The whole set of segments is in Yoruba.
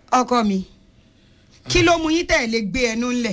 ọkọ mi kí ló mú yín tẹ̀ lé gbé ẹnu ńlẹ̀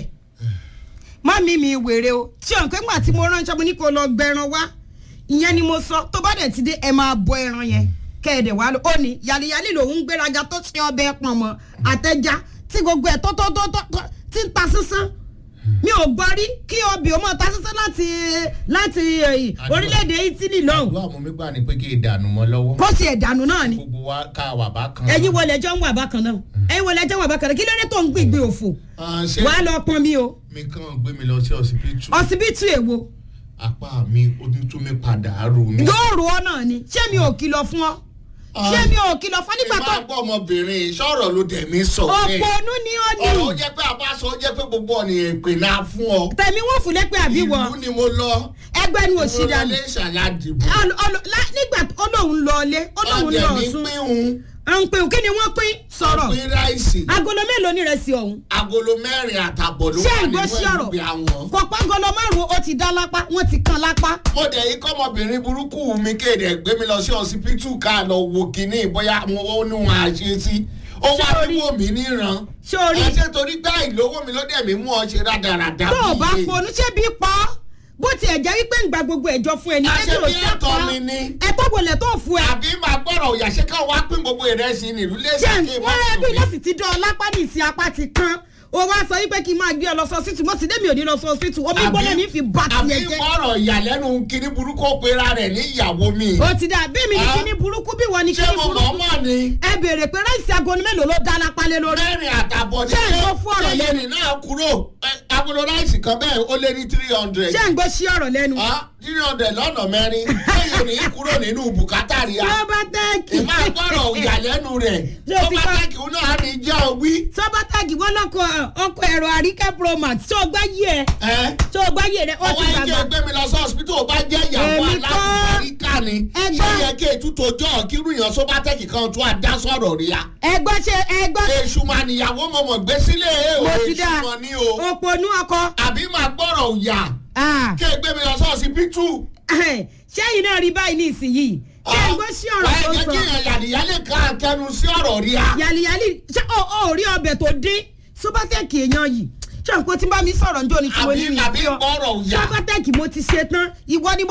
má mi mi wèrè o tí ò ń pẹ́ gbà tí mo ránṣẹ́ mo ní kó lọ gbẹran wá ìyẹn ni mo sọ tó bá dẹ̀ ti dé ẹ máa bọ ẹran yẹn kẹ́ẹ̀dẹ̀ wá lọ ó ní yàlíyàlí lòún gbéraga tó ti ọbẹ̀ pọ̀n mọ́ àtẹja tí gbogbo ẹ̀ tó tó tó tó tó ti ń ta sísán mi ò gbọ́ rí kí obì ó mọ̀ ta sísán láti láti eh, orílẹ̀-èdè Italy lọ́hùn àdúrà mo mi gbà ní pé kí ìdànù mọ́ lọ́wọ́ kó sì ẹ̀dànù náà ni gbogbo wa ká wà bá kan. ẹ̀yin wọlé ẹjọ́ ń wà bákan náà ẹ̀yin wọlé ẹjọ́ ń wà bákan náà kí ló dé tó ń gbìgbì òfò Ah, ṣé wàá lọ pọn mi o mi kàn gbé mi lọ sí ọsibítù ọsibítù èwo apá mi ó tún tún mi padà rò mí. yóò rò ọ náà ni ṣé mi ò kìlọ̀ fún ọ ṣé mi ò kìlọ̀ fún ọ nígbà tó ìmọ̀ àgbọ̀ ọmọbìnrin sọ̀rọ̀ ló dẹ̀ mí sọ bẹ́ẹ̀. òpònú ni ó ní ọ̀rọ̀ ó jẹ́ pé àbáṣọ ó jẹ́ pé gbogbo ọ̀nìyàn ìpè náà fún ọ. tẹ̀mí wọ́n fún lẹ́pẹ́ àbí wọ ìlú ni mo lọ. ẹgbẹ́ ni òsì mo lọ dànù lé ìṣàládìbò. Ọl- ọl- lá- nígbà tó lóun lọ ilé ó lóun lọ ọ̀dẹ̀ mi ọ̀sùn pín à ń pè kí ni wọ́n pín sọ̀rọ̀ pín ráìsì. agolo mélòó ní rẹ̀ sí ọ̀hún agolo mẹ́rin àtàbọ̀ ló ṣé wà ìgbó nínú sí ọ̀rọ̀ ẹ̀rùbí àwọn. kò pa agolo márùn-ún ó ti dá lápá wọ́n ti kan lápá mo dẹ̀ yí kọ́mọbìnrin burúkú mi kéde gbé mi lọ sí ọsibítù ká lọ wo kínní bóyá mo ó ní wọn àṣe sí. ó wá Ṣé o bí rí? wò mí níran. ṣé o rí ẹsẹ̀ torí gbá ìlówó mi ló dẹ̀ mí mú ọ ṣe rádaràda. tó o bá bí iye. ponú ṣé bí pa ọ́ bó tiẹ̀ jẹ́ wípé ń gba gbogbo ẹ̀jọ́ fún ẹni àṣẹ ẹbí ò bí ṣe ẹ̀tọ́ pa mi ni. ẹ̀tọ́ wọlé tó fún ẹ àbí máa gbọ́rọ̀ òyàṣẹ́ ká wá pín gbogbo ìrẹsì nílùú ṣé lẹ́sìn kí n má wọ́n ẹbí sùn mí. lọ́sì ti dán ọ lápá ní ìsìn apá ti kán o wá sọ wípé kí n máa gbé ọ lọ sọ síìtù mo sì dé mi ò ní lọ sọ síìtù omi Àbí- gbọ́dọ̀ ní fi bá àbí tiẹ̀ jẹ́ gbọ́rọ̀ ìyàlẹ́nu kiri burúkú ó pera rẹ̀ ní ìyàwó mi. o ti dà bí mi ní Ah. kíní burúkú bí wọ́n ní ṣé kíní mo mọ̀ burúkú mọ̀ ni. ẹ béèrè pé ráìsì agolo mélòó ló dá lápá lé lórí mẹ́rin àtàbọ̀ ní Ṣé ìwọ fún ọ̀rọ̀ ṣé lẹ́nu? yẹn náà kúrò Ẹ, agolo ráìsì kan bẹ́ẹ̀ ó lé ní three hundred. ṣé ń gbọ́ sí ọ̀rọ̀ lẹ́nu three hundred lọ́nà mẹ́rin lẹ́yìn ní kúrò nínú bùkátà rí a. sọ́bátẹ́ẹ̀kì ìmọ̀ àgbọ̀rọ̀ ìyàlẹ́nu rẹ̀ Ṣé tó o ti bá pa- tẹ́kì ó náà ní jẹ́ òwí. sọ́bátẹ́ẹ̀kì wọ́n lọ́kọ̀ ọkọ̀ ẹ̀rọ àríkẹ́ promax tó gbá yí ẹ ẹ tó gbá yí rẹ ó ọwọ́ ti ẹjẹ́ gbàgbà gbé mi lọ sí hospital ó bá jẹ́ ìyàwó Èmi kọ́. aláàbíkà ni Ẹgbẹ́. ṣé yẹ kí ètùtù ọjọ́ kírú yàn só bá tẹ́kì kan tó àdá sọ̀rọ̀ rí a. ẹgbọ́ ṣe ẹgbọ́ èṣù mà níyàwó mo mọ̀ gbé sílé ẹ̀ o mo ti èṣù dá mọ̀ ní o òpònú ọkọ àbí máa gbọ́rọ̀ òyà Ah. kí ẹ gbé mi lọ sí hospital. ṣẹ́yìn náà rí báyìí ní ìsinyìí ṣé ẹ gbọ́ sí ọ̀rọ̀ tó wàá jẹ́ sọ kí èèyàn yàdìyálè ká kẹnu sí ọ̀rọ̀ rí a. yàlìyàlì ṣé o ò rí ọbẹ̀ tó dín sọ́bátẹ́ẹ̀kì èèyàn yìí ṣé n kò tí n bá mi sọ̀rọ̀ njó ni tí mo ní àbí mi àbí fi ọ gbọ́rọ̀ òyà. sọ́bátẹ́ẹ̀kì mo ti ṣe tán ìwọ ni mo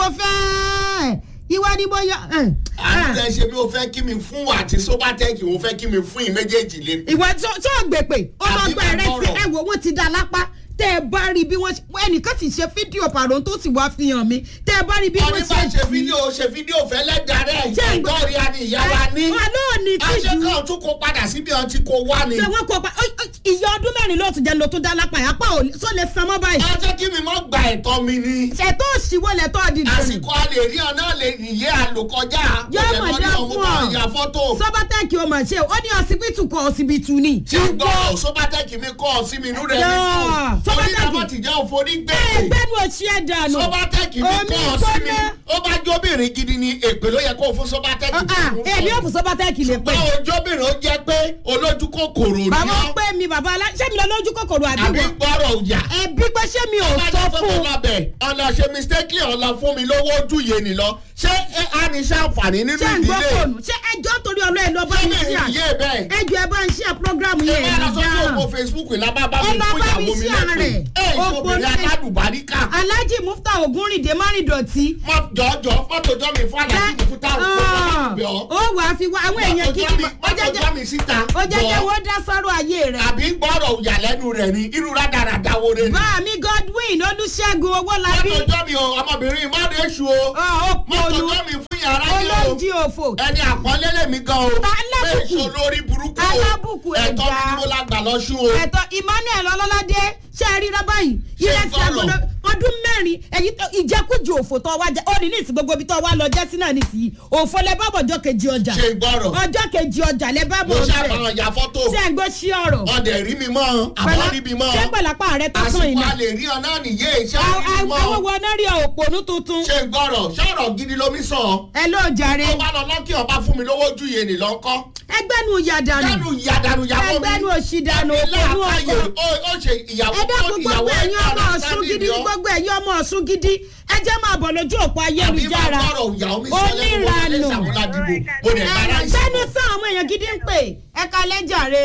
fẹ́ ìwọ ni mo yọ. eh, àti eh. ẹ ṣe mi ò fẹ́ kí mi fún wa àti sobatec ò fẹ́ kí mi fún yín méjèèjì lé. ìwọ tó tó gbèpè ó lọ Àbí gba ẹrẹ sí bàbá ọ̀rọ̀. ẹ wò wọn ti dá lápá tẹ ẹ bá rí bí wọn ṣe ẹnìkan sì ṣe fídíò pàrọ̀ tó sì wá fi hàn mí tẹ ẹ bá rí bí wọn ọdún ṣe bá ṣe fídíò ṣe fídíò fẹ́lẹ́ darẹ̀ Ṣé ń gbọ́- ìgbọ́rí àni ìyá wa ní. wọn náà ní àṣẹ tìjú kan tún kó padà síbi ọtí kó wá ni. ṣé wọn kó pa ó- ó- ìyá ọdún mẹ́rin ló tún jẹ́ ló tún dá lápá yà pa ò sọ lè san mọ́ báyìí ẹ jẹ́ kí mi mọ́ gba ẹ̀tọ́ mi ni. ṣètò òṣìwọlẹ̀ tó di dùn àsìkò a lè rí ọ náà lè nìyé àlòkọjá. Yóò Mo mọ̀ dẹ̀ dá lọ ní fún ọmọ ọ. ìyá fọ́tò. sọ́bátẹ́ẹ̀kì ó mà ṣe ó ní ọsibítù kọ ọsibítù ni. ṣé ń gbọ́ sobatec mi kọ́ ọ sí mi inú rẹ̀ Yóò. mi kú. Sobatec- onídàmọ́ ti jẹ́ òfòrí gbẹ̀rẹ̀. ẹgbẹ́ nu òṣì ẹ̀ dànù. sobatec mi Omi kọ́ ọ sí mi gbóná. ó bá jóbìnrin gidi ni èpè ló yẹ kó o fún sobatec. Ah, ah, èmi ò fún sọ́bátẹ́ẹ̀kì lè pè. báwo jóbìnrin ó jẹ́ pé olójú kòkòrò ni bàbá ọ́ pé mi bàbá alá ṣé mi lọ lójú kòkòrò àbí àbí wọ. gbọ́rọ̀ òyà. ẹbí pé ṣé mi ò sọ fún un. ọlọ́bẹ̀ ọ̀nà ṣe mistake ọ̀la fún mi lówó ojú yé ni lọ ṣé ẹ á ní ṣàǹfààní nínú ṣé ń gbọ́ ìdílé fóònù ṣé ẹjọ́ torí ọlọ́ ẹ̀ lọ bá ṣé mi mi ṣíà rí iye bẹ́ẹ̀ ẹjọ́ ẹ bá ń ṣíà prógrámù ẹ yẹn máa lọ ẹ̀ sójú dáhùn. òpó facebook ìlàbá bá Ẹ mi lọ fún bá mi ìyàwó mi share lẹ́pẹ́ rẹ̀. ẹ Òpó ìṣòbìnrin náà- aládùbáríkà alhaji mufta ogunrinde márìndọ̀tí. mọ jọjọ fọtò jọ mi fún àlàyé mi fún táwọn kó lọ bẹ ọ ó wàá fi wá àwọn èèyàn kí ni ó mọtò jọ jẹjẹ mi síta ó jẹjẹ jọ wọ́n dá sọ́rọ̀ ayé rẹ̀. àbí gbọ́rọ̀ òyàlẹ́nu rẹ̀ ni irú rádaràda wo rẹ̀ ni bá mi godwin olùṣègùn owólabí mọtò jọ mi o ọmọbìnrin má lè ṣu o ó mọtò pọ̀lú jọ mi fún yàrá yìí o olóńjì òfò ẹni àpọ́nlé lèmi gan o Alábùkù. èso lórí burúkú o Alábùkù ẹ̀tọ́ ẹ̀dá. mi ni mo la gbà lọ sún o. ẹ̀tọ́ emmanuel ọlọ́ládé ṣe é ríra báyìí Ṣé ìrẹsì gbọ́rọ̀? àgbọ̀dọ̀ ọdún mẹ́rin èyí tó ìjẹkújẹ òfò tó wá jẹ ó ní ní ìsìn gbogbo ibi tó wá lọ jẹ́ sí náà nísìnyí òfò lẹ bá bọ̀ ọjọ́ kejì ọjà ṣe gbọ́rọ̀ ọjọ́ kejì ọjà lẹ bá mo bọ̀ ọjọ́ ṣàfihàn ya fọ́tò ṣe é gbọ́ sí ọ̀rọ̀ ọdẹ rí mi mọ́ àbọ̀ rí mi mọ́ ṣé pẹ̀lápá rẹ tó tán àsìkò iná a lè rí ọ náà nìyé iṣẹ́ rí mi àwọn mọ́ wo náà rí òpònú tuntun ṣe gbọ́rọ̀ ṣọ̀rọ̀ gidi lomi sọ ẹ ló jàre ó bá lọ lọ́kì ọba fún mi lówó ju yé ni lọ́kọ́ ẹgbẹ́ nu yàdànù dánù ìyàdànù ìyàwó mi ẹgbẹ́ nu òṣìdànù ẹbí òpònú làákàyè ọkọ ó ó ṣe ìyàwó ẹ tó dákun ìyàwó gbogbo ẹ̀yin ọmọ ẹ̀ka ọ̀ṣun understanding gidi ni ọ́. gbogbo ẹ̀yin ọmọ ọ̀ṣun gidi ẹ jẹ́ máa bọ̀ lójú òpó ayélujára àbí máa gbọ́rọ̀ ìyàwó mi sọ lẹ́nu wọn lè oníranù ṣàmúlá dìbò mo lè bára ẹ̀rọ sẹ́nu sàn àwọn èèyàn gidi ń pè ẹ kalẹ́ jàre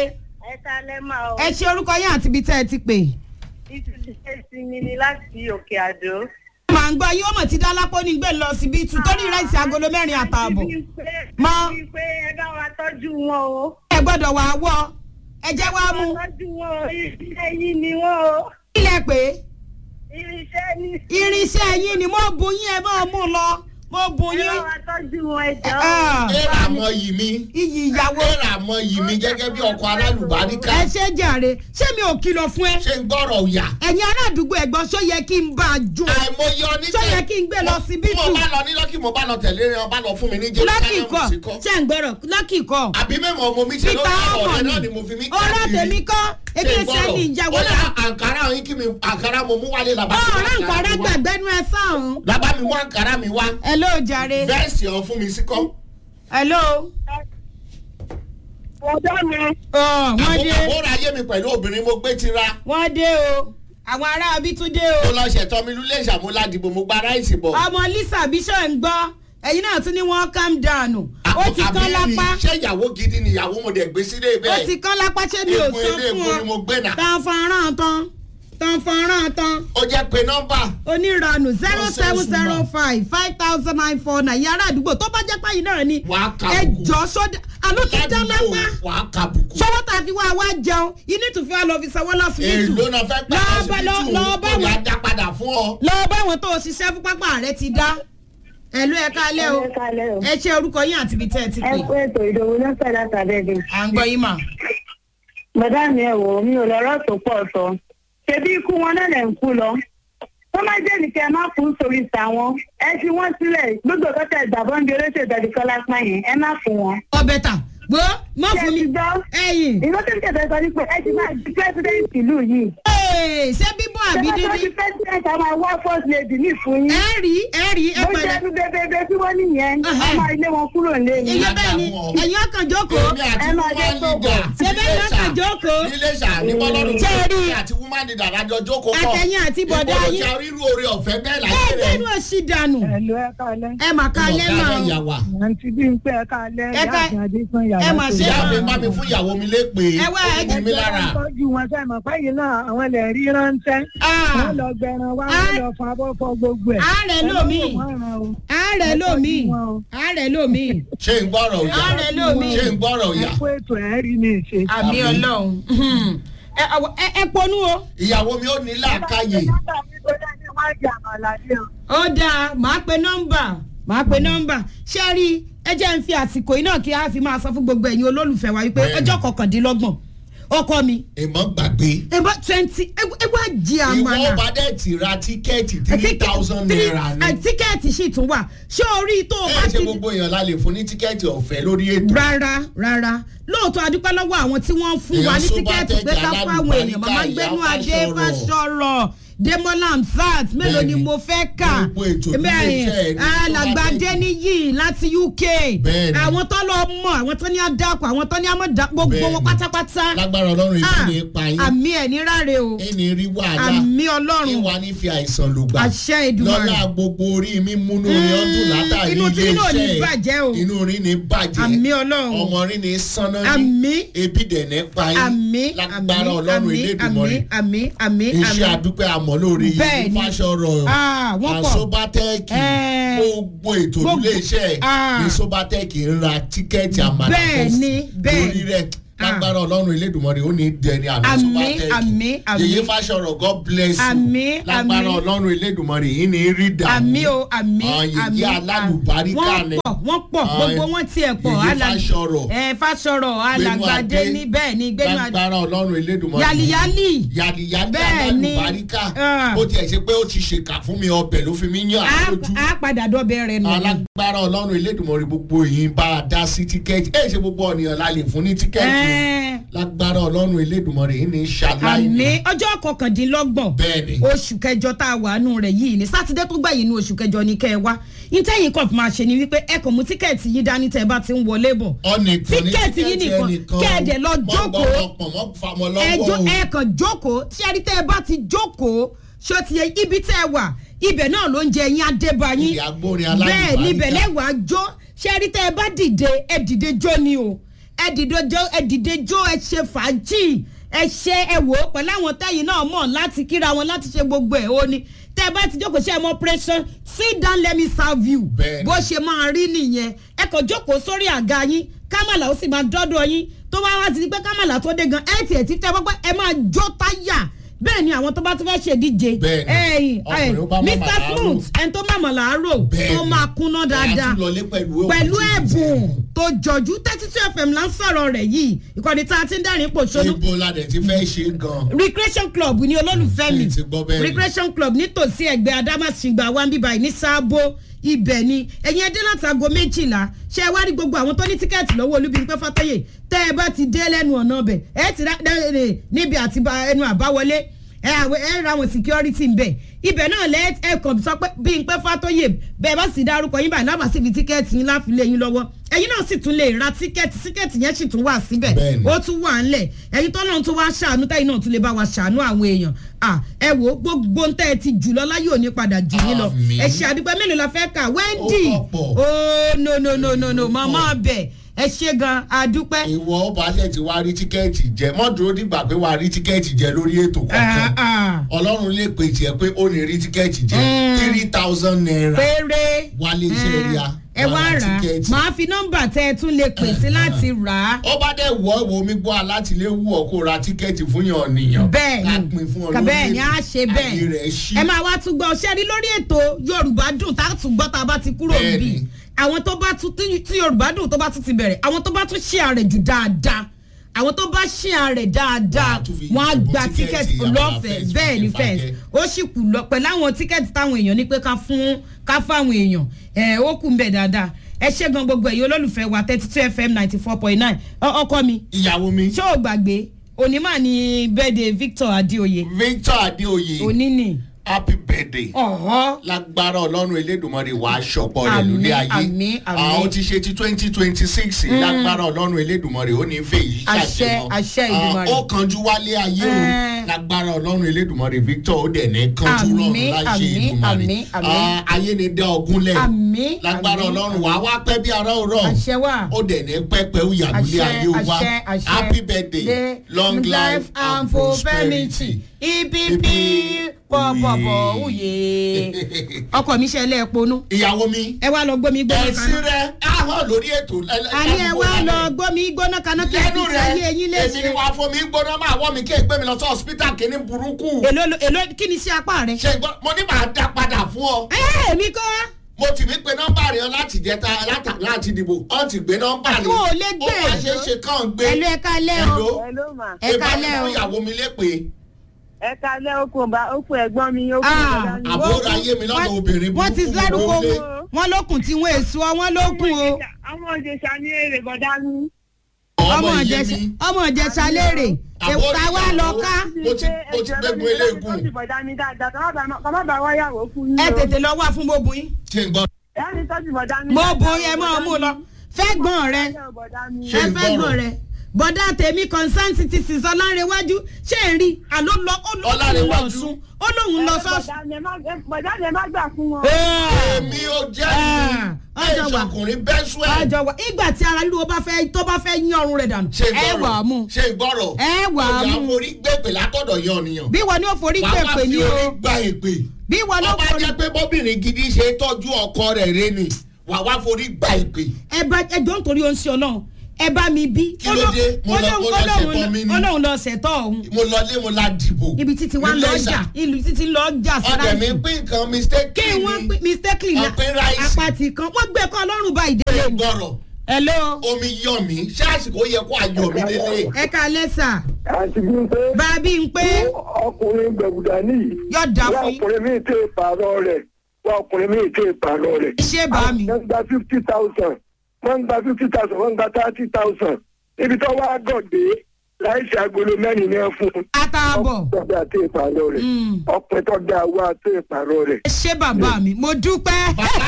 ẹ ta lẹ́ máa o. ẹ ṣe orúkọ yín àti ibi tẹ́ ẹ ti pè. ìtúsíṣẹ́ sinmi ni láti òkè àdó. màá ń gbọ́ yín ó mọ̀ tí dálápọ̀ ní gbé lọ síbi tù torí ráìsì agolo mẹ́rin àtààbọ̀. Mọ. mọ. pé ẹ bá wa tọ́jú wọn o. ẹ gbọ́dọ̀ wà á wọ́ ẹ jẹ́ wá mú. tọ́jú wọn o irinṣẹ́ yín ni wọ́n o. ilẹ̀ pé irinṣẹ́ ní. irinṣẹ́ yín ni mo bu yín ẹ máa mú lọ mo bu ẹ bá yín. wa tọ́jú wọn ẹ jọ. Ah, ẹ̀rà àmọ́ yìí mi iyì ìyàwó ẹ̀rà àmọ́ yìí mi gẹ́gẹ́ bí ọkọ̀ alálùbáríkà ẹ ṣe jàre ṣé mi ò kìlọ̀ fún ẹ. ṣé ń gbọ́rọ̀ òyà. ẹ̀yin ará àdúgbò ẹ̀gbọ́n ṣó yẹ kí n bá a jó. àìmọye oníjẹ Ṣó yẹ kí n gbé lọ sí bí mo bítù? bá lọ ní lọ́kì mo bá lọ tẹ̀lé rẹ ọba lọ fún mi ní lọ́kì jerusalem kọ́ sí kọ́. ṣé ń gbọ́rọ̀ lọ́kì kọ́. àbí mẹ́mọ̀ ọmọ mi ṣe ló peter ń bọ̀ ọmọ ọ̀rẹ́ mi náà ni mo fi mí ọ̀rọ̀ tèmi kọ́ ebi ẹsẹ̀ ni ìyàwó ó yá náà. àǹkárá yín kí mi àǹkárá mo mú wálé làbá mi ọ̀rọ̀ nkàrà gbàgbẹ́nu ẹ sáhùn. làbá mi mú àǹkárá mi wá ẹ ló jàre. bẹ́ẹ̀sì ọ̀ fún mi sí kọ́. ẹ ló. ọ̀dọ́ mi. wọ́n dé àbúrò ayé mi pẹ̀lú obìnrin mo gbé tira wọ́n dé o àwọn ará abí tún dé mo o. lọ ṣètọ́ mi lulẹ̀ ìṣàmúládìbò mo gba ráìsì bọ̀. ọmọ lisa bishop ń gbọ́ ẹ̀yin náà tún ní wọ́n calm down ó ti kán Àbí lápá ṣé ìyàwó gidi ni ìyàwó mo dẹ̀ gbé sílé ó bẹ́ẹ̀. ti kán lápá ṣé mi ò Egun sọ ilé fún egun ni mo ọ gbé nà. tán fọ́nrán tán tán fọ́nrán tán ó jẹ́ pé nọ́mbà onírànù zero seven zero Nonsense five five thousand nine four nine yàrá àdúgbò tó bá jẹ́ páyì náà ni Wàá kà ẹ bùkù. jọ sódà àló ti dá ládùúgbò lápá wàá kàbùkù. sọwọ́ tá a fi wá wá jẹun you need to fi wá lọ fi sanwó lọ́sibítù èlò náà fẹ́ gbà Lọ bá- lọ- lọ́sibítù lọ bá ó ní wọn- ajá padà fún ọ. lọ́wọ́ báwọn tó o ṣiṣẹ́ fún pápá rẹ ti dá ẹ̀lú ẹ̀ kálẹ̀ o ẹ kalẹ̀ o. ẹ ṣe orúkọ yín àti ibi tẹ́ ẹ ti ẹ pè kú ètò ìdòwú lọ́sẹ̀ látàbẹ̀dẹ̀. à ń gbọ́ yín mà. bàdá mi ẹ̀ wò mi ò lọ́rọ̀ tó pọ̀ sọ. ṣebí ikú wọn náà lẹ̀ ń kú lọ. wọ́n máa jẹ́ nìkẹ́ má kú sórí tàwọn. ẹ fi wọ́n sílẹ̀ gbogbo kọ́tà ìgbàbọ̀ ń di olóṣèlú ìdàdí kọ́lá pààyàn ẹ má fún wọn. ọbẹ̀ tà gbọ́ má ṣé fún ẹ mi ti gbọ́? ẹ̀yìn ìlú tó ń tẹ̀sán sọ ní pé ẹ ti máa di pẹ́sidẹ́ǹtì ìlú yìí. Ee, ṣé bíbọ̀ àbí ṣé wọ́n dídí ti pẹ́sidẹ́ǹtì àwọn àwọn first lady ní ìfún yín. ẹ rí ẹ rí ẹ bó padà jẹ́ ẹnu bébébé tí wọ́n nìyẹn Ẹhẹ́. ọmọ ilé wọn kúrò nílé ni. ìyẹn bẹ́ẹ̀ ni ẹ̀yin ọkàn jókòó èmi àti ẹ máa woman jẹ́ tó leader Ṣé bẹ́ẹ̀ ni ọkàn jókòó? níléṣà ní bọ́lọ́run Ṣé ẹ rí? èmi àti woman leader lájọ jókòó pọ̀ Àtẹ̀yìn àti bọ̀dá ìbò ló yín. ti rírú oore ọ̀fẹ́ bẹ́ẹ̀ ẹ láyé rẹ̀ gbẹ́nu òsì dànù Ẹ̀lú ẹ̀ka alẹ́. ẹ mà ká lẹ́ mà ọ̀gá o. ìyàwó Àǹtí bí n pé ẹ̀ka alẹ́ Ẹ̀ka- ìyá àti Adéṣán yàrá. ẹ mà ṣe ìyá mi mà. bá mi fún ìyàwó mi lépè Ẹ wá, ẹ ó ní mi lára tọ́jú wọn sẹ́yìn mọ̀ fẹ́yìn náà àwọn ilẹ̀ rí ránṣẹ́. Ah, Wọ́n lọ gbẹran wá Ah. wọ́n lọ fún abọ́fọ́ gbogbo ẹ̀. ààrẹ Ẹ lómi lọ́wọ́ wọn ràn o. ààrẹ lómi ààrẹ lómi ṣé ń gbọ́rọ̀ òyà ààrẹ lómi ṣé ń gbọ́rọ̀ Ẹ òyà kó ètò ẹ̀ rí mi ṣe. àmì Àmín. ọlọ́run Ẹ, àwọ- ẹ ẹ ponú o. ìyàwó mi ó ní làákàyè Nọ́mbà mi tó dá ní wọ́n jẹ àmàlà ní o. ó dáa màá pe nọ́mbà màá pe nọ́mbà ṣé rí ẹ jẹ́ ń fi àsìkò yìí náà kí a fi máa sọ fún gbogbo ẹ̀yin olólùfẹ́ wa wípé Bẹ́ẹ̀ni. ọjọ́ kọkàndínlọ́gbọ̀n ọkọ mi èmọ̀ gbàgbé ẹ bá twenty ẹ wá jí ìwọ àmàlà bá dẹ̀ ti ra tíkẹ́ẹ̀tì three thousand naira ni Three- tíkẹ́ẹ̀tì sì tún wà ṣé orí tó o bá ẹ ṣe ti gbogbo èèyàn la lè fún ní tíkẹ́ẹ̀tì ọ̀fẹ́ lórí ètò rárá rárá lóòótọ́ adúpẹ́ lọ́wọ́ àwọn tí wọ́n ń fún wa ní Èèyàn tíkẹ́ẹ̀tì pé ká fún àwọn èèyàn màmá Sóbátẹ́jà, gbénú Ìyá adé Fáṣọ̀rọ̀. fásọ̀rọ̀ demola amsat mélòó ni Bẹ́ẹ̀ni. mo fẹ́ kà Gbogbo ètò Èmi, ilé iṣẹ́ ẹ̀ ní alàgbàdé Sóbátẹ́jà. níyì láti uk Bẹ́ẹ̀ni. àwọn tó lọ mọ àwọn tó ní àdàpọ̀ àwọn tó ní àmọ̀dá gbogbo wọn Bẹ́ẹ̀ni. pátápátá lágbára ọlọ́run ìdí Ah, ni pa yín àmì ẹ̀ ní ráre o ẹni rí wàhálà àmì ọlọ́run ìwà ní fi àìsàn lò gbà àṣẹ ìdùnnú lọ́la gbogbo orí mi múnú rí ọdún látàrí inú tí ilé inú ò ní iṣẹ́ bàjẹ́ o inú rí ni bàjẹ́ àmì ọlọ́run ọmọ rí ni sánná ní àmì ebi dẹ̀nẹ́ pa yín àmì lágbára àmì ọlọ́run àmì Elédùmarè àmì àmì àmì iṣẹ́ àdúpẹ́ àmọ́ lórí Bẹ́ẹ̀ni. yìí fásọ̀rọ̀ Ah, wọ́n pọ̀. àsóbátẹ́ẹ̀kì Eh. gbogbo ètò Gbogbo- ilé iṣẹ́ Ah. ní sóbátẹ́ẹ̀kì ń ra tíkẹ́ẹ̀tì àmàlà Bẹ́ẹ̀ni, bẹ́ẹ̀ni. lórí rẹ̀ lágbára ọlọ́run Elédùmarè ó ní dẹni àmì Àmì, sóbátẹ́ẹ̀kì àmì, àmì. yèyé fásọ̀rọ̀ God bless you Àmì, lágbára àmì. ọlọ́run Elédùmarè yìí ní rí dàmú àmì o àmì Ah, yèyé àmì alálùbáríkà wọ́n ni. pọ̀ wọ́n pọ̀ Ah, gbogbo wọn tiẹ̀ pọ̀ yèyé Alà- fásọ̀rọ̀ ẹ fásọ̀rọ̀ alàgbàdé Adé. ní bẹ́ẹ̀ ni gbẹ́nu adé lágbára ọlọ́run Elédùmarè yàlìyàlì yàdìyàdì Bẹ́ẹ̀ni. alálùbáríkà Ah. bó tiẹ̀ ṣe pé ó ti ṣèkà fún mi ọbẹ̀ ló fi mí yàn á á lójú á padà dọ́bẹ̀ rẹ̀ nù. alágbára ọlọ́run Elédùmarè gbogbo yìí bá a dá sí tíkẹ́ẹ̀tì ẹ̀ ṣe gbogbo ọ̀nìyàn la lè fún ní tíkẹ́ẹ̀tì Ẹ́ẹ̀. lágbára ọlọ́run Elédùmarè yìí ní ṣàlàyé àmì ọjọ́ kọkàndínlọ́gbọ̀n bẹ́ẹ̀ni oṣù kẹjọ tá a wà nù rẹ̀ yìí ní sátidé tó gbẹ̀yìn ní oṣù kẹjọ ní kẹ́ ẹ wá ìtẹ̀yìn kan máa ṣe ni wípé ẹ kàn mú tíkẹ́ẹ̀tì yìí dání tẹ́ ẹ bá ti ń wọlé bọ̀ ọ̀nìkan ní Tíkẹ́ẹ̀tì yìí nìkan, kẹ́ ẹ dẹ̀ lọ jókòó. mọ́gbọ́n mọ́ famọ́ lọ́wọ́ ẹjọ́ o. ẹ kàn jókòó tí ẹni tẹ́ ẹ bá ti jókòó ṣó ti yẹ ibi tẹ́ ẹ wà ibẹ̀ náà ló ń jẹ yín adébáyín ìyá gbórin bẹ́ẹ̀ níbẹ̀ alálùbáríkà lẹ́wàá jó ṣé ẹni tẹ́ ẹ bá dìde ẹ dìde jó ni o ẹ dìde jó ẹ dìde jó ẹ ṣe fàájì ẹ ṣe ẹ wò ó pẹ̀lú àwọn tẹ́yìn náà mọ̀ láti kíra wọn láti ṣe gbogbo ẹ̀ ó ní tẹ́ ẹ bá ti jókòó ṣe ẹ mọ operation sit down let me serve you Bẹ́ẹ̀ni. bó ṣe máa rí nìyẹn ẹ kàn jókòó sórí àga yín kámàlà ó sì máa dọ́dọ̀ yín tó bá wá ti di pé kámàlà tó dé gan ẹ tiẹ̀ ti tẹ́ pọ́pọ́ ẹ máa jó táyà bẹ́ẹ̀ ni àwọn tó bá tún fẹ́ ṣèdíje Bẹ́ẹ̀ni. ẹ̀yìn Ọkùnrin ó bá mr màmá làárò. smooth ẹni tó màmá làárò tó Bẹ́ẹ̀ni. máa kúnná dáadáa Ẹ á tún lọlé pẹ̀lú pẹ̀lú òkú ẹ̀bùn títí. tó jọjú thirty two fm là ń sọ̀rọ̀ rẹ̀ yìí ìkọ́ni tá a ti ń dẹ́rìn pòṣónú ibo la dẹ̀ ti fẹ́ ṣe gan. recreation club ni olólùfẹ́ mi Ṣé ti gbọ́ bẹ́ẹ̀ ni? recreation club nítòsí ẹgbẹ́ adamasingba wa ń bíbá yìí ní sáàbò ibẹ̀ ni ẹ̀yin ẹdẹ láti aago méjìlá ṣé ẹ wá rí gbogbo àwọn tó ní tíkẹ́ẹ̀tì lọ́wọ́ olúbíńpẹ́ fàtọ́yè tẹ́ ẹ bá ti dé lẹ́nu ọ̀nà ọbẹ̀ ẹ ti rá ẹ, ẹ, níbi àti ba- ẹnu àbáwọlé ẹ àwẹ ẹ ra àwọn security ń bẹ̀ ibẹ̀ náà lẹ́ ẹ kàn sọ pé bíńpẹ́ fàtọ́yè bẹ́ẹ̀ bá sì dárúkọ yín báyìí lábàá síbi tíkẹ́ẹ̀tì yín láfi lé yín lọ́wọ́ ẹ̀yin náà sì tún lè ra tíkẹ́ẹ̀tì tíkẹ́ẹ̀tì yẹn sì tún wà síbẹ̀ Bẹ́ẹ̀ni. ó tún wà ńlẹ̀ ẹ̀yin tọ́lọ́run tún wá ṣàánú táyì náà tún lè bá wa ṣàánú àwọn èèyàn à ẹ wò ó gbogbo ń tẹ́ ẹ ti jù lọ láyé òní padà jù yín lọ Àmín. ẹ ṣe àdúgbò mélòó la fẹ́ kà wendy Ó pọ̀. oh no no no no no màmá ọbẹ̀ ẹ ṣe gan àdúpẹ́ ìwọ ọba ṣe ti wá rí tíkẹ́ẹ̀tì jẹ mọ́ dúró dìgbà pé wàá rí tíkẹ́ẹ̀tì jẹ lórí ètò Ah, kankan ah. ọlọ́run lè pè tiẹ̀ pé ó ní rí tíkẹ́ẹ̀tì jẹ Mm. three thousand naira péré wálé iṣẹ́ rí a ẹ wá rà á màá fi nọ́mbà tẹ́ ẹ tún lè pè sí láti rà á ó bá dẹ̀ wọ́ ìwọ omi gbọ́ alátìléwu ọ̀ kó ra tíkẹ́ẹ̀tì fún yàn nìyàn bẹ́ẹ̀ ká ni pin fún ọ Ka- lórí bẹ́ẹ̀ ni ètò. a ṣe ayé rẹ̀ bẹ́ẹ̀ ṣí ẹ máa wá tún gbọ́ ṣé rí lórí ètò yorùbá dùn tá a tún gbọ́ tá a bá ti kúrò Bẹ́ẹ̀ níbí ni. àwọn tó bá tún tí tí yorùbá dùn tó bá tún ti bẹ̀rẹ̀ àwọn tó bá tún ṣí ààrẹ jù dáadáa àwọn tó bá ṣí ààrẹ dáadáa Wọ́n á tún fi wọ́n á ìbò gba tíkẹ́ẹ̀tì tíkẹ́ẹ̀tì àwọn lọ́fẹ̀ẹ́ fẹ́ǹsì bẹ́ẹ̀ ni fífi fẹ́ǹsì fàkẹ́. ó sì kù lọ pẹ̀lú àwọn tíkẹ́ẹ̀tì táwọn èèyàn ní pé ká fún ká fáwọn èèyàn ẹ̀ ó kù ń bẹ̀ dáadáa ẹ ṣé gan gbogbo ẹ̀yin olólùfẹ́ wa thirty two fm ninety four point nine ọkọ mi ìyàwó mi ṣé o gbàgbé onímọ̀ ní bẹ́ẹ̀dẹ̀ victor adéoyè victor adéoyè òní ni happy birthday ọ̀họ́ lágbára ọlọ́run elédùnmọ́rẹ́ wàá ṣọpọ̀ rẹ̀ Àmín, lórí ayé àmín, àmín. àwọn ti ṣe ti twenty twenty six lágbára ọlọ́run elédùnmọ́rẹ́ ó ní fẹ́ yìí Àṣẹ, ṣàṣemọ́ àṣẹ Èdùmàrè. ó kanjú wálé ayé o Ẹ́ẹ̀. lágbára ọlọ́run elédùnmọ́rẹ́ victor ó dẹ̀ ní kanjú rọrùn Àmín, láṣẹ àmín, Èdùmàrè àmín, àmín. Ah, ayé ni dá ogún lẹ̀ Àmín, lágbára àmín, ọlọ́run wàá wá pẹ́ bí ara òrọ̀ àṣẹ wà. ó dẹ̀ ní pẹ́pẹ́ ó yàgò lé àṣẹ ayé wa àṣẹ àṣẹ happy birthday Day, long life and prosperity. ipp pọ̀pọ̀pọ̀ òye ọkọ mi ṣẹlẹ̀ ponú ìyàwó mi ẹ wá lọ gbómi gbóná ẹ̀sìn kaná rẹ̀ àwọn lórí ètò àní ẹ wá lọ gbómi gbóná kaná kí ẹ lẹ́nu fi rẹ̀ sáyé eyín èmi ni léṣe wàá fún mi gbóná máa wọ́ mi kí ègbé mi lọ sí hospital kìíní burúkú èló èló kí ni sí apá rẹ. ṣe gbọ́ mo ní màá dá padà fún ọ ẹ èmi kọ́ mo ti fi pe nọ́mbà rẹ láti jẹta láta- láti dìbò ọ ti gbé nọ́mbà rẹ Mo ò lè gbé. ó máa ṣe é ṣe kàn gbé ẹlò ẹ kalẹ́ o Hello? Hello ma. ẹ kalẹ́ fún o. ìyàwó mi lépè Ẹ kalẹ́ okùn bá okùn ẹ̀gbọ́n mi okùn Ah, ìgbàlá mi. àbúrò wọ́n- ayé mi lọ́dọ̀ wọ́n- obìnrin wọ́n ti burúkú lárúkọ ló lé. wọn lókun tí wọn èso wọn lókun o Àwọn òjèṣà ní èrè bọ̀dá mi. ọmọ iye ìjẹsà mi ọmọ ìjẹsà léèrè Àbúrò èta wá ìyàwó. lọ ká Mo ti- mo ti gbégun eléegun. Ẹ bọ̀dá mi dáadáa kọ́ má bàa wáyàwó fún yín ẹ o. tètè lọ wá fún mo bùn yín ṣe ń gbọ́ Ẹ ní tọ́jú bọ̀dá mi. mo dáadáa, bùn yẹn mọ́ ọ mú lọ fẹ́ gbọ́n rẹ Bọ̀dá mi. Ṣé ẹ ń fẹ́ gbọ́rọ̀? gbọ́n rẹ bọ́dá tèmi concern citizens ọlárẹ̀wájú ṣé ẹ rí àló lọ ó lóun lọ Ọlárẹ̀wájú? sùn ó lóun lọ sọ́ọ̀sì. Bọ̀dá mi ẹ má- ẹ- bọ̀dá mi ẹ má gbà fún wọn. èmi ò jẹ́ Ah, ọjọ́ ẹ̀ṣọ́ wa. ọkùnrin bẹ́ẹ̀ sùn ẹ̀ àjọ wa ìgbà tí ara ríro bá fẹ́ tó bá fẹ́ yín ọrùn rẹ̀ dànù ṣe ẹ wà á mú ìgbọ́rọ̀ ṣe ìgbọ́rọ̀ ẹ wà á ọjà mú forí gbèpè látọ̀dọ̀ yan ọ̀nìyàn bí wọn ní ó forí wàá wá pèpè fi ní orí o gba èpè bí wọn ní ó ọba forí jẹ́ pé bọ́bìnrin gidi ṣe tọ́jú ọkọ rẹ̀ rẹ ni wàá wá forí gba èpè ẹ bá ẹjọ́ nítorí oṣù ọlọ́run ẹ bá mi bí. Kí ló dé? Mo lọ- mo lọ ṣẹ̀tọ́ mi ni. olóhùn lọ ṣẹ̀tọ́ ọ̀hún mo lọ lé mo la dìbò ibi títí wá lọ Nílé jà ìsà. ìlú títí lọ jà ọdẹ mi síráìsì pín nǹkan mistake kí wọ́n pín mistakenly Wọ́n pín ráìsì. apàtì kan wọ́n gbé kọ́ ọlọ́run bá ìdílé mi. gbọ́rọ̀ hello omi yọ mí ṣé àsìkò yẹ kó ayọ̀ mi lélẹ̀ ẹ ká lẹ́sà àti bí n pé bàbí ń pé ọkùnrin gbẹ̀gùdà nìyí yóò dà wọ́n fún yín ọkùnrin míì tẹ̀ pààrọ̀ rẹ̀ wọ́n ọkùnrin míì tẹ̀ pààrọ̀ rẹ̀. ṣé bá mi. wọ́n ń gba fifty thousand wọ́n ń gba fifty thousand wọ́n ń gba thirty thousand ibi tó wá gọ̀dé láìsí agolo mẹ́rin ní ẹ fún un. àtààbọ̀ ọkùnrin tó dáa tẹ̀ pààrọ̀ rẹ̀ Mm. ọkùnrin tó dáa wá tẹ̀ pààrọ̀ rẹ̀. ṣé bàbá mi mo dúpẹ́ bàbá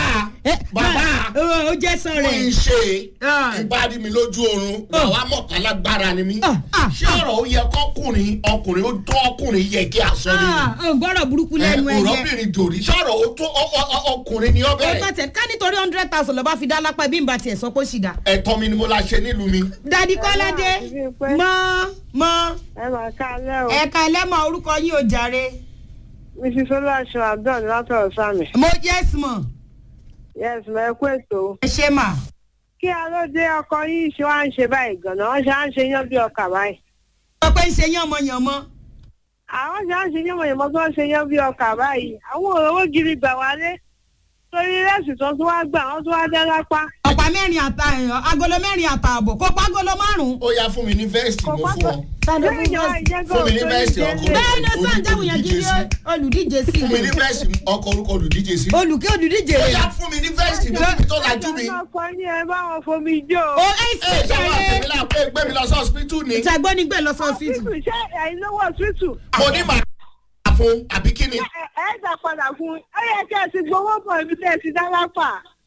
Eh, bàbá ma- ó ó jẹ́ fún sọ̀rọ̀ ẹ̀. iṣẹ́ Ah. ìbáraẹni mi lójú oorun Ah. wàá mọ̀ká lágbára ni mí Ah, ah, ṣé ọ̀rọ̀ ó yẹ kọ́kùnrin ọkùnrin ó tó ọkùnrin yẹ kí a sọ ni Ah, ò gbọ́dọ̀ burúkú lẹ́nu ẹ̀ yẹ. òrọ́bìnrin dòrí ṣọ́rọ̀ ó tó ọ- ọ- ọ- ọkùnrin ni ó ó bá bẹ̀rẹ̀ tẹ̀ ká nítorí hundred thousand lọ́ba fi dá lápá bí n bá tiẹ̀ sọ pé ó sì dá. ẹ̀tọ́ mi ni mo la ṣe nílùú mi dadi kọ́ládé Ẹ máa mọ́ mọ́ ẹ máa ká alẹ́ o. ẹ̀ka ẹlẹ́mọ̀ orúkọ yín ò jàre. mrs olùwàṣọ abdul látọ̀rọ̀ sami. mo yes mọ̀ yes ma ẹ kú ètò. ẹ ṣe mà. kí alóde ọkọ yìí ṣe wá ń ṣe báyìí gan-an wọ́n ṣe á ń ṣe yán bí ọkà báyìí. sọ pé ń ṣe yánmọ̀yánmọ́. àwọn ṣe á ń ṣe yánmọ̀yánmọ́ tó ń ṣe yán bí ọkà báyìí. àwọn òróró gidi gbà wálé. torí rẹ́sì tó tún wá gbà wọ́n tún wá dẹ́ lápá. ọ̀pá mẹ́rin àta ẹ̀yàn agolo mẹ́rin àtààbọ̀ kó pa agolo márùn-ún. ó yá fún mi ní vẹ́ẹ̀sì mo fún ọ tàbí lẹ́yìn ìjọba ìjẹ́gọ́ Fún mi ní vẹ́ẹ̀sì ọkùnrin. bẹ́ẹ̀ ni sọ àjáwò yẹn kí ni olùdíje sí fún mi ní i. vẹ́ẹ̀sì ọkọ̀ orúkọ olùdíje sí olùkí olùdíje ó rẹ̀. yá fún mi ní vẹ́ẹ̀sì mi níbi tó lajú mi ọkọ yín ẹ bá wọn fomi jó. o ẹ ẹ ṣe ṣe wá ṣàlẹ̀. tèmi náà pé gbé mi lọ sí ọsibítù ni ìtàgbọ́n ni gbé lọ sọ sí ọsítù ṣé ẹ̀yin lówó ọsítù. mo ní màá fún àbí kí ni ẹ ẹ gbà padà fún un ó yẹ kí ẹ ti gbowó bọ̀ ibi tẹ́ ẹ ti dá lápá.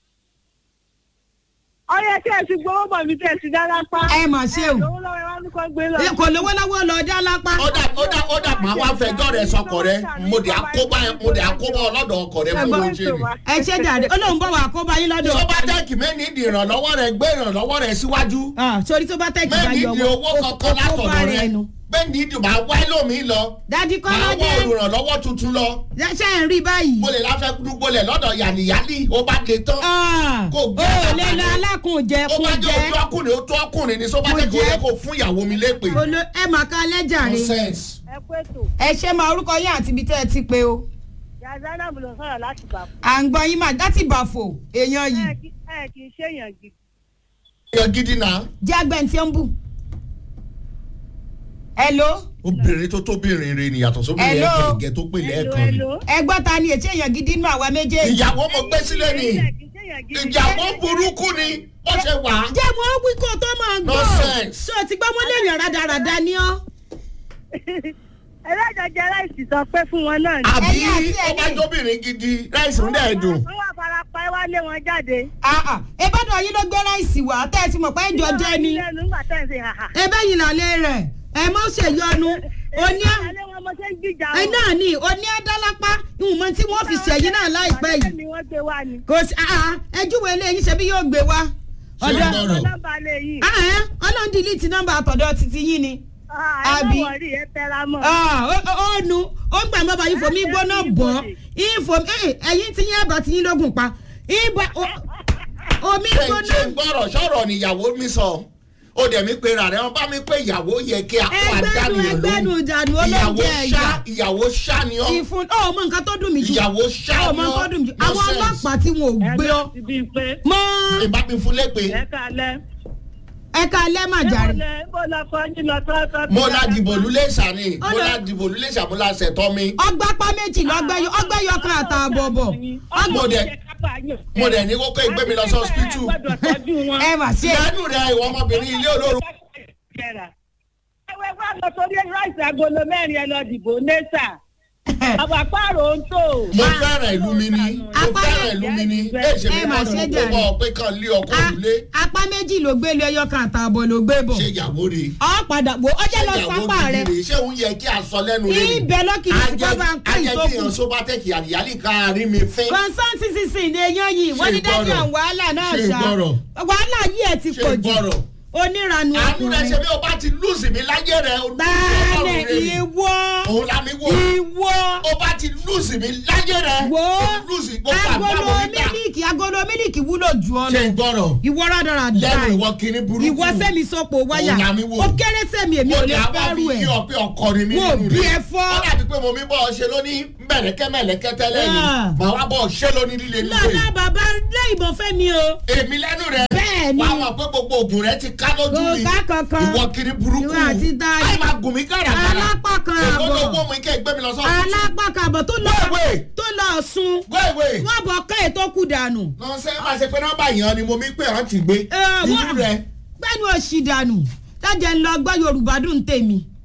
ó yẹ kí ẹ ti gbowó bọ̀ ibi tẹ́ ẹ ti dá lápá. ẹ mà ṣe o. lówó lọ́wọ́ ẹ wá ní kó gbé lọ. kò lówó lọ́wọ́ lọ dá lápá. ó dà ó dà ó dà máa wá fẹjọ́ rẹ sọkọ rẹ mo dẹ̀ àkóbá mo dẹ̀ àkóbá ọlọ́dọ̀ ọkọ rẹ fún oúnjẹ mi. ẹ ṣe jàre olóhùn bọ̀ wá kó bá yín lọ́dọ̀. sọ́bátẹ́ẹ̀kì mẹ́ni ìdí ìrànlọ́wọ́ rẹ gbé ìrànlọ́wọ́ rẹ síwájú Ah, sórí tó bá tẹ̀ kí bá mẹ́ni yọ ìdí owó kankan látọ̀dọ̀ rẹ mẹ́ni ìdí máa wá lómi lọ dadi máa wá kọ́ládé olùrànlọ́wọ́ tuntun lọ ṣe ń rí báyìí. mo lè láfẹ́ dúgbòlẹ̀ lọ́dọ̀ yànníyàlì ó bá dé tán Ah, Kò o gbé ò bàbá lè lọ rẹ̀. alákùnjẹ ó kó bá jẹ́ jẹ ojú ọkùnrin ó tó ọkùnrin ní sọ́bátẹ́ẹ̀kì ó jẹ́. yẹ kó fún ìyàwó mi lépè Olo- ẹ mà ká lẹ́jàre. nonsense. ẹ kú ètò ẹ ṣe máa orúkọ yín àti ibi tẹ́ ẹ ti pé o. yazana ló sọ̀rọ̀ láti bà fún. à ń gbọ́ yín mà láti bàfò èèyàn yìí ẹ kì ẹ kì í ṣèyàn gidi. èèyàn gidi náà jẹ́ agbẹ́ntì ń bù. hello obìnrin tó tóbìnrin rẹ ni yàtọ̀ sóbìnrin Hello. ẹ̀kẹ́ tó pè lẹ́ẹ̀kan ni. ẹ gbọ́ ta ni ètí èèyàn gidi nínú àwa méjèèjì. ìyàwó mo gbé sílẹ̀ ni ẹ kì í ṣèyàn gidi. ìyàwó burúkú ni ó ṣe wà á. jẹ́ mo wí kó tó máa gbọ́. Nonsense. ṣé o ti gbọ́ mo léèyàn rádaràda ni ọ́. ẹlẹ́jọ̀jẹ̀ aláìsí sọ pé fún wọn náà ni. àbí Ẹ̀yin àti ó bá ẹ̀yin. jóbìnrin gidi ráìsì ń dẹ̀ dùn. wọ́n wà farapa ẹ wá lé wọn jáde. Ah, ah. ìbádọ́ yín ló gbé ráìsì wá tẹ́ ẹ ti mọ̀ pé ìjọ jẹ́ ni. lẹ́nu nígbà tẹ́ ẹ̀ ń ṣe hàhà. ebe yìí lálẹ́ rẹ̀ ẹ mọ́ ṣèyọnu oní alẹ́ wọn mo ṣe ń jíjà ẹ náà ní oní adálápá ìwọ̀n tí wọ́n fi ṣẹ̀yìn náà láìpẹ́ Ọ̀dọ́ yìí ni wọ́n gbé wá ni. kò sí ẹjúwe eléyìí ṣe bí yóò gbé wá Ṣé ọ̀dọ̀ ń gbọ́rọ̀? nọ́mbà lè yìí. Ah, eh, ọlọ́run dìlítì nọ́mbà àtọ̀dọ̀ títí yín ni Àbí? àbí. ẹ má wọrí ẹ tẹra mọ́. Ah, ó ó- ó nu ó ń gbà mọ́ bá yín fòmí gbóná bọ̀ ìfò ẹ̀yìn tí yín ẹ̀bà tí yín lógun pa ìbà ó- omi ṣe gbóná ṣe gbọ́rọ̀ sọ̀rọ̀ níyàwó mi sọ ó dẹ̀ mi pe rà rẹ̀ wọ́n bá mi pé ìyàwó yẹ kí a kó ẹgbẹ́nu àdánìyàn ẹgbẹ́nu lóhùn ìjànù ìyàwó olóúnjẹ ṣá ẹ̀yà ìyàwó ṣá ni ọ́ ìfún ọ mọ nǹkan tó dùn mí jù ìyàwó ṣá ọ ni mọ nǹkan tó ọ́ dùn mí jù àwọn Nonsense. ọlọ́pàá tí wọn ò gbé ọ ti bíi pé mọ ìbá mi fún lépè ẹ kalẹ̀. ẹka lẹ́màjàre bó lọ fọ yín lọ tọ́tọ́. mo la dìbò lulẹ̀ sani mo Ó lọ- la dìbò lulẹ̀ sani mo la ṣẹ̀tọ́ mi ọgbàpá méjì lọgbẹyọ ọgbẹyọ kan àtààbọ̀ bọ̀ Mo dẹ̀- mo dẹ̀ ní kókó ìgbé mi lọ sí hospital. ẹ mà ṣe lẹ́nu rẹ̀ ìwọ ọmọbìnrin ilé olóró ẹwẹ́ wá lọ sórí ráìsì agolo mẹ́rin ẹ lọ dìbò nẹ́sà. àbàpàrọ̀ ń tò. mo fẹ́ràn ìlú mi ni mo Apá fẹ́ràn ìlú mi ni èsì mi ẹ mà kọ́ ṣe ni mo jàre. bọ̀ pé kàn lé ọkọ A- òrùlé apá méjì ló gbé lu ẹyọ kan àtààbọ̀ ló gbé bọ̀ ṣe ìyàwó rẹ̀ ọ padà wò ọjọ́ lọ ìyàwó sápá rẹ gidi rè ṣé òun yẹ kí a sọ lẹ́nu rẹ̀ ni ibẹ̀ lọ́kìlì tí wọ́n bá ń pè ajẹ́ kí ìtókù èèyàn sóbá tẹ̀kì àdìyálì ká rí mi fín kọ̀ǹsán sísìn ní eyín yìí wọ́n ní Ṣé dájú gbọ́rọ̀? àwọn wàhálà náà Ṣé ṣá gbọ́rọ̀? wàhálà yìí ẹ̀ ti Ṣé pọ̀ jù gbọ́rọ̀? oníranu àánú rẹ̀ ṣe ọkùnrin bí o bá ti lùsì mi láyé rẹ̀ o lùsì báàlẹ̀ ọlọ́run rẹ̀ ni ìwọ òun la mi wò ìwọ o bá ti lùsì mi láyé rẹ̀ wo o lùsì gbogbo agolo àgbàwọ̀ mi gbà mílíkì agolo mílíkì wúlò jù ọ ṣe lọ gbọ́rọ̀ ìwọ rádaràdà lẹ́nu ìwọ kìíní burúkú ìwọ sẹ́mi sọ́pọ̀ wáyà Òun la mi wò. ó kéré sẹ́mi èmi mo ò ní lè àwọn fẹ́rù fi ẹ̀ yí ọ pé ọkọ ni mí Mo nínú bí rẹ̀. ẹ fọ́. ó dàbí pé mo mi bọ́ ọ ṣe lóní mẹ̀lẹ́kẹ́ mẹ̀lẹ́kẹ́ tẹ́lẹ̀ ni Ah. màá wá bọ́ ọ ṣe lóní líle líle lọ́dọ̀ bàbá lé ìbọn fẹ́mi o èmi lẹ́nu rẹ̀ Bẹ́ẹ̀ ni. wàá mọ̀ pé gbogbo oògùn rẹ̀ ti ká lójú Kò mi ká kankan. ìwọ kiri burúkú Ìwọ àti Táyé. àì máa gùn mí kàràkàrà Alápá kan èkó àbọ̀. ló wọ́ mi kẹ́ gbé mi lọ sọ́ọ̀tù alápàkàbọ̀ tó lọ Wéèwé. tó lọ sùn gbéwèé wọ́n bọ̀ ká ètò kù dànù. lọ́sẹ̀ máa ṣe pé nọ́mbà yẹn ni mo mi pé hàn ti gbé Ẹ, ìlú wọ́n- rẹ̀ gbẹ́nu òsì dànù tájẹ̀ ń lọ gbọ́ yorùbá dùn tèmi